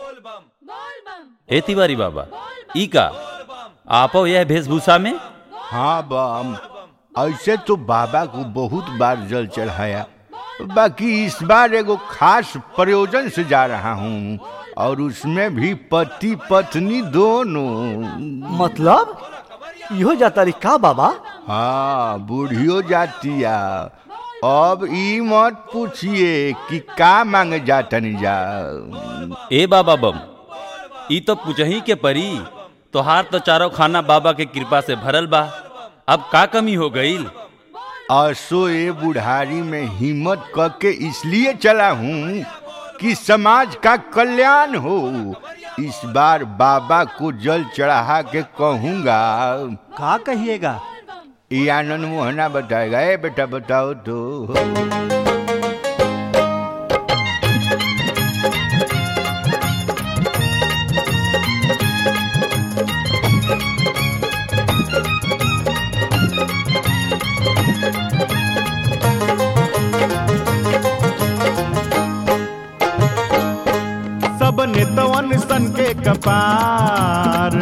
ए तिवारी बाबा ई का आपो यह वेशभूषा में हाँ बम ऐसे तो बाबा को बहुत बार जल चढ़ाया बाकी इस बार एगो खास प्रयोजन से जा रहा हूँ और उसमें भी पति पत्नी दोनों मतलब इहो जाता री का बाबा हाँ बूढ़ियो जातिया अब ई मत पूछिए कि का मांगे जातनी जा ए बाबा बम ई तो पूछही के परी तोहार तो चारों खाना बाबा के कृपा से भरल बा अब का कमी हो गईल असो ए बुढ़ारी में हिम्मत करके इसलिए चला हूँ कि समाज का कल्याण हो इस बार बाबा को जल चढ़ा के कहूँगा का कहिएगा ये आनंद मोहना बताएगा ए बेटा बताओ तो सब नेतवन सन के कपार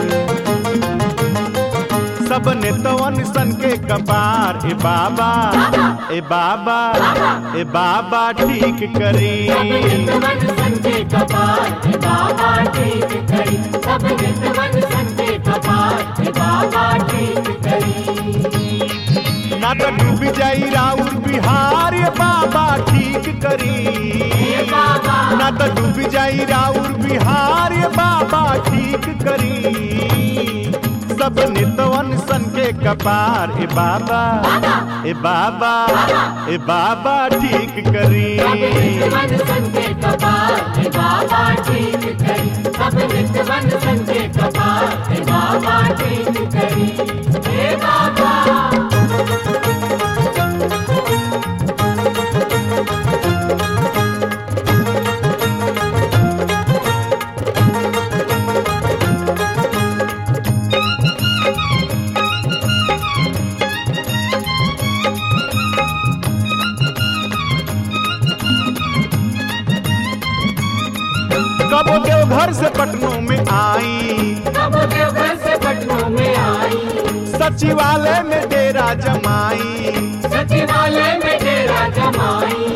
सब नेतवन सन के कपार ए बाबा ए बाबा ए बाबा ठीक करी नित्यवन संजय कपाल हे बाबा ठीक करी सब नित्यवन संजय कपाल हे बाबा ठीक करी ना तो डूब जाई राउर बिहार ए बाबा ठीक करी हे बाबा ना तो डूब जाई राउर बिहार ए बाबा ठीक करी सब नितवन सन के कपार ए बाबा ए बाबा ए बाबा ठीक करी नित्यवन संजय कपाल हे बाबा ठीक करी सब नित्यवन संजय कपाल हे बाबा ठीक करी हे बाबा कबो देव घर से पटनों में आई कब देवघर से पटनों में आई सचिवालय में डेरा जमाई सचिवालय में डेरा जमाई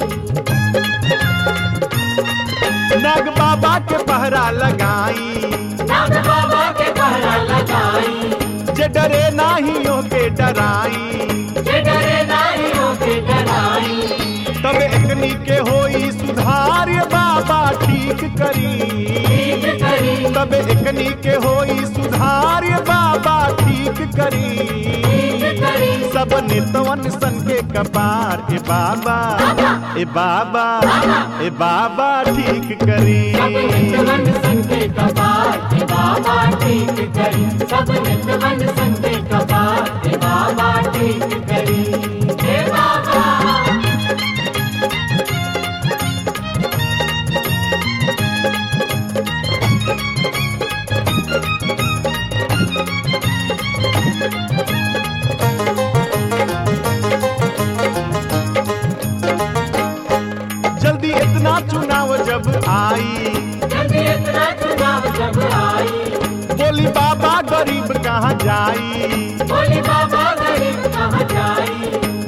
नाग बाबा के पहरा लगाई नाग बाबा के पहरा लगाई जे डरे नाहियों के डराई जे डरे नाही होके डराई तब एकनी के होई सुधार ये बाबा ठीक करी ठीक करी तब एकनी के होई सुधार ये बाबा ठीक करी ठीक करी सब नितवन सन के कपार ए बाबा ए बाबा ए बाबा ठीक करी सब नित्यवन संते कपाल हे बाबा ठीक करी सब नित्यवन संते कपाल हे बाबा ठीक करी हे बाबा जल्दी इतना चुनाव जब आई जल्दी इतना चुनाव जब आई बोली बाबा गरीब कहाँ जाई बोले बाबा गरीब कहाँ जाई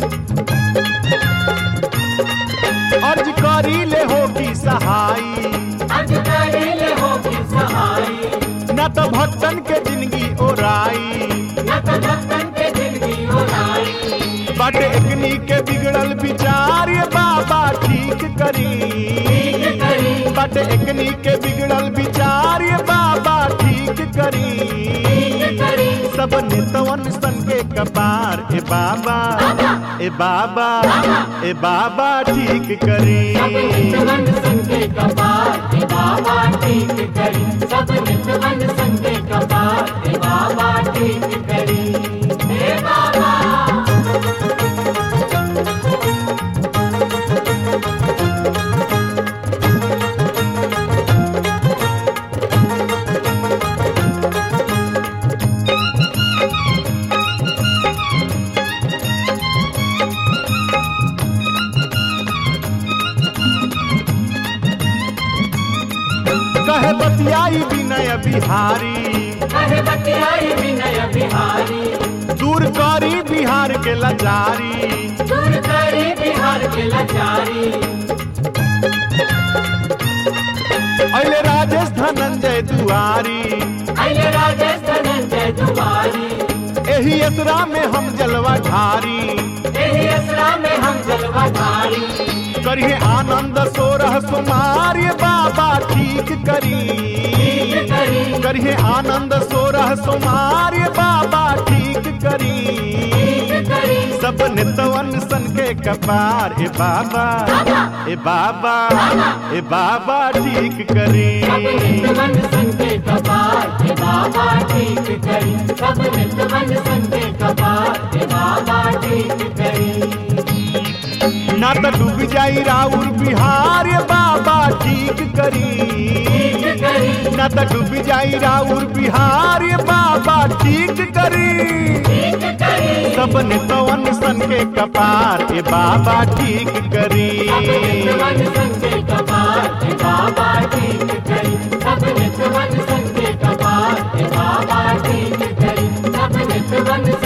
अर्ज करी ले होगी सहाई अधिकारी ले होगी सहाई न तो भक्तन के जिंदगी ओराई न तो भक्तन के जिंदगी उड़ाई बट एकनी के बिगड़ल विचार ये बाबा ठीक करी ठीक करी बट एकनी के बिगड़ल विचार ये बाबा ठीक करी ठीक करी सब नितवन सन के कपार ए बाबा ए बाबा ए बाबा ठीक करी सब नित्यवन संते कपाल हे बाबा ठीक करी सब नित्यवन संते कपाल हे बाबा ठीक करी हे बाबा कहे बतियाई विनय बिहारी कहे बतियाई विनय बिहारी दूर करी बिहार के लाचारी दूर करी बिहार के लाचारी अले राजेश धनंजय दुआरी अये राजेश धनंजय दुआरी एही असरा में हम जलवा ढारी एही असरा में हम जलवा धारी करिए आनंद सोरह सुमार ये बाबा ठीक करी करी करिए आनंद सोरह सुमार ये बाबा ठीक करी करी सब नितवन सन के कपार ए बाबा ए बाबा ए बाबा ठीक करी सब नित्यवन संगे कपार हे बाबा ठीक करी सब नित्यवन संगे कपार हे बाबा ठीक करी ना तो डूब जाई राउर बिहार ये बाबा ठीक करी ठीक करी ना तो डूब जाई राउर बिहार ये बाबा ठीक करी ठीक करी सब नितवन सन के कपार ए बाबा ठीक करी सब नित्यवन संगे कपार हे बाबा ठीक करी सब नित्यवन संगे कपार हे बाबा ठीक करी सब नित्यवन